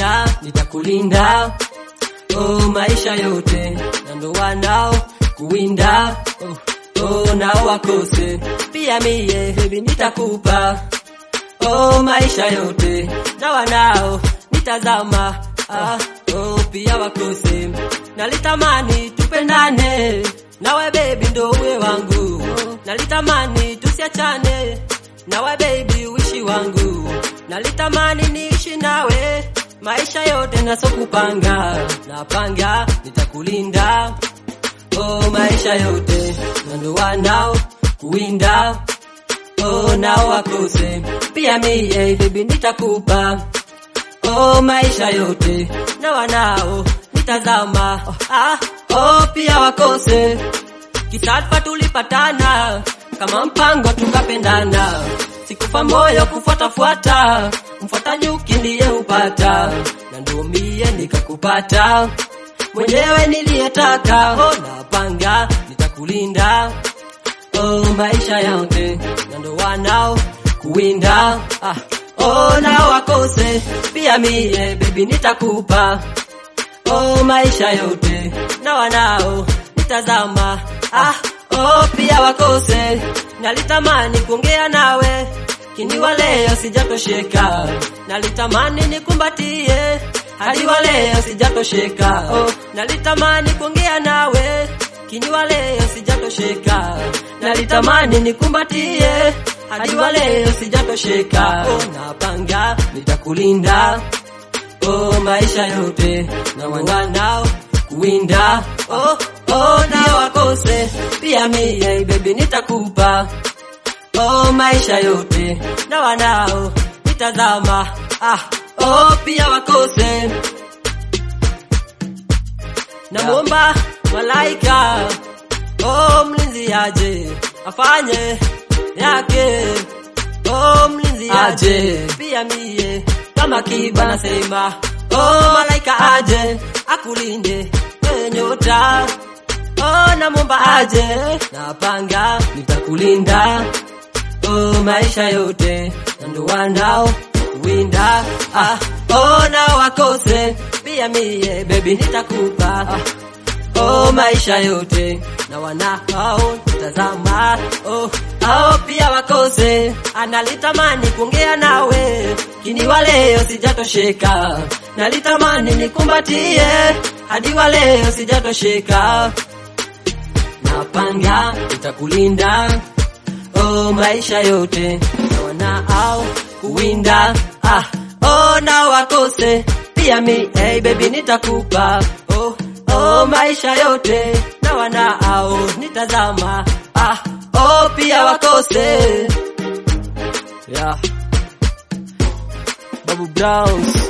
napanga nitakulinda oh, maisha yote na ndo wanao kuwinda oh, oh, nao wakose pia mie baby nitakupa oh, maisha yote na wanao nitazama ah, oh, pia wakose nalitamani tupendane nawe baby ndo uwe wangu nalitamani tusiachane nawe baby uishi wangu nalitamani niishi nawe maisha yote nasokupanga napanga nitakulinda oh, maisha yote nando wanao kuwinda oh, nao wakose pia mie baby nitakupa oh, maisha yote na wanao nitazama oh, ah, oh, pia wakose kisadfa tulipatana kama mpango tukapendana sikufa moyo kufuatafuata mfuata nyuki ndiye upata na ndio mie nikakupata mwenyewe niliyetaka oh, napanga nitakulinda oh, maisha yote na ndo wanao kuwinda ah, oh, nao wakose pia mie bebi nitakupa oh, maisha yote na wanao nitazama ah, oh, pia wakose nalitamani kuongea nawe kini wa leo sijatosheka nalitamani nikumbatie hadi wa leo sijatosheka oh, nalitamani kuongea nawe kini wa leo sijatosheka nalitamani nikumbatie hadi wa leo sijatosheka oh, napanga nitakulinda oh, maisha yote na wanao kuwinda oh, oh, na wakose pia mie baby nitakupa oh, maisha yote na wanao nitazama ah, oh, pia wakose namwomba malaika oh, mlinzi aje afanye yake oh, mlinzi aje pia mie kama kiba nasema oh, malaika aje akulinde we nyota oh, namwomba aje napanga nitakulinda oh, maisha yote na ndo wanao winda ah, oh, nao wakose pia mie bebi nitakupa ah, oh, maisha yote na wanao tazama oh, ao pia wakose analitamani kuongea nawe kini wa leo sijatosheka nalitamani nikumbatie hadi wa leo sijatosheka napanga nitakulinda oh, maisha yote na wanao kuwinda ah, oh, na wakose pia mi hey, baby nitakupa oh, oh, maisha yote na wanao nitazama ah, oh, pia wakose yeah. Babu Browns